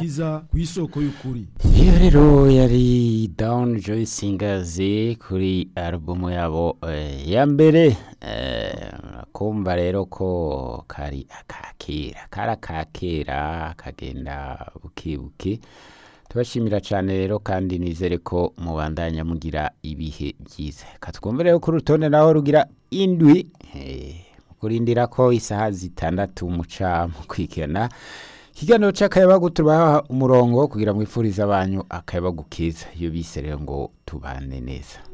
agakiza ku isoko y'ukuri iyo rero yari down joy singers kuri alubumu yabo eh, ya mbere eh, kumva rero ko kari akakera kari akakera kagenda bukibuki tubashimira cyane rero kandi nizere ko mubandanya mugira ibihe byiza katwumve rero ku rutonde naho rugira indwi eh, kurindira ko isaha zitandatu muca mu kwikena ikiganiro cy'akayabagu tubaha umurongo kugira ngo ifurize abanyu akayabagu keza iyo bise rero ngo tubane neza